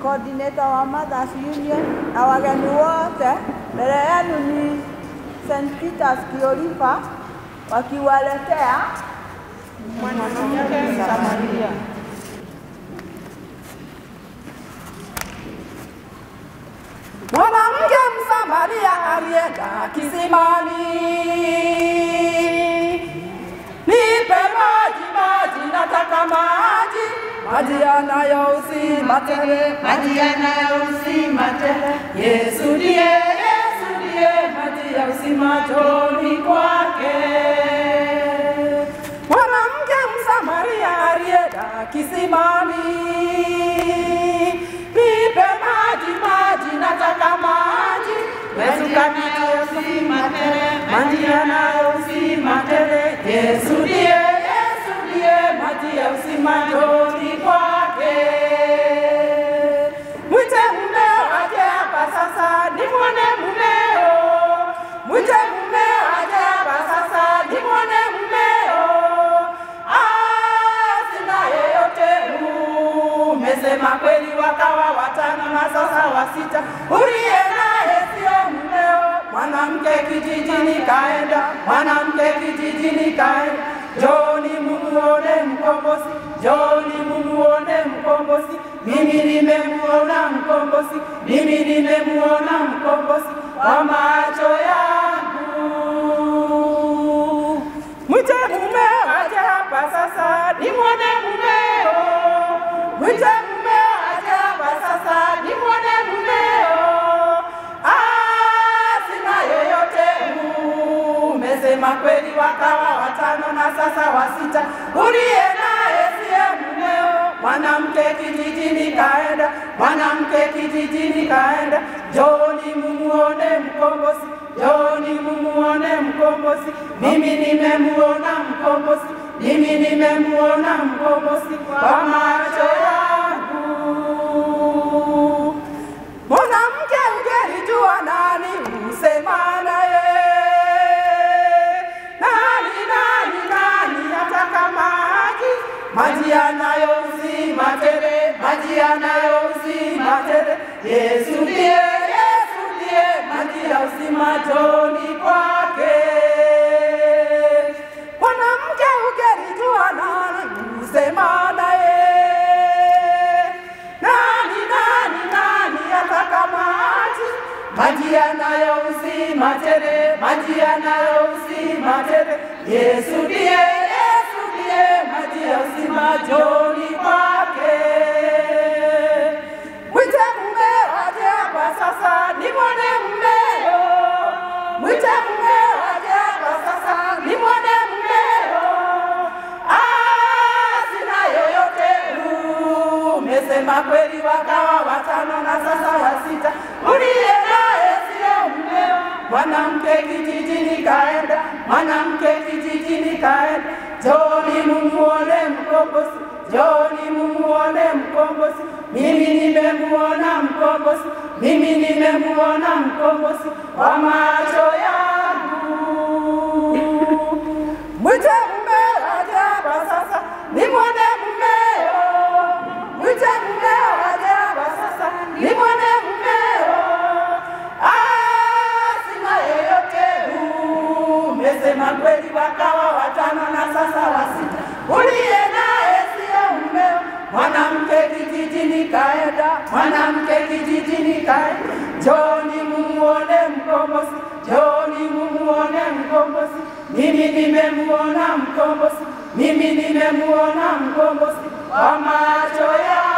coordinator wa Mothers Union na wageni wote. Mbele yenu ni St. Peter's Kiorifa wakiwaletea mwanamke Msamaria. Mwanamke Msamaria alienda kisimani, nipe maji, maji, nataka maji, maji yanayo uzima tele, Maji yanayo uzima tele. Yesu ndiye, Yesu ndiye maji ya uzima, njoni kwake. Mwanamke Msamaria alienda kisimani, nipe maji, maji, nataka maji, Yesu kanitia uzima tele, maji yanayo uzima tele, Yesu ndiye, Yesu ndiye maji ya uzima, njoni kwake. Mwite mumeo aje hapa sasa, nimwone mumeo. Mwite mumeo aje hapa sasa, nimwone mumeo. Ah, sina yeyote umesema kweli, wakawa watano na sasa wasita. Uliye naye sio mumeo, mwanamke kijijini kaenda, mwanamke kijijini kaenda. Joni mumuone mkombozi, Joni mumuone mkombozi. Mimi nimemuona mkombozi, mimi nimemuona mkombozi kwa macho yangu. Mwite mumeo aje hapa sasa, nimwone mumeo. Mwite mumeo aje hapa sasa, nimwone mumeo. Ah, sina yoyote umesema kweli, wakawa watano na sasa wasita. Uliye naye siye mumeo, mwanamke kijijini kaenda, mwanamke kijijini kaenda. Joni mumuone mkombozi, Joni mumuone mkombozi. Mimi nimemuona mkombozi, mimi nimemuona mkombozi kwa macho yangu. Mwanamke ungelijua nani usema naye, nani nani nani ataka maji, maji yanayo uzima tele, maji yanayo uzima tele. Yesu ndiye, Yesu ndiye maji ya uzima, njoni kwake. Mwanamke ungelijua nani usema naye nani nani nani ataka maji maji yanayo uzima tele maji yanayo uzima tele Yesu ndiye Yesu ndiye maji ya uzima njoni kwake mwite mumeo aje hapa sasa nimwone mumeo mwite mumeo aje hapa sasa nimwone mumeo ah sina yoyote umesema kweli, wakawa watano na sasa wasita. Uliye naye sio mmeo, mwanamke kijijini kaenda, mwanamke kijijini kaenda. Joni mumuone mkombozi, Joni mumuone mkombozi. Mimi nimemuona mkombozi, mimi nimemuona mkombozi kwa macho yangu. Mwite mumeo aje hapa sasa, nimwone mumeo. Mwite mumeo aje hapa sasa, nimwone mumeo. Ah, sina yeyote umesema kweli, wakawa watano na sasa wasita. Uliye naye sio mumeo, mwanamke kijijini kaenda, mwanamke kijijini kaenda. Joni mumuone mkombozi, Joni mumuone mkombozi. Mimi nimemuona mkombozi, mimi nimemuona mkombozi kwa macho yangu.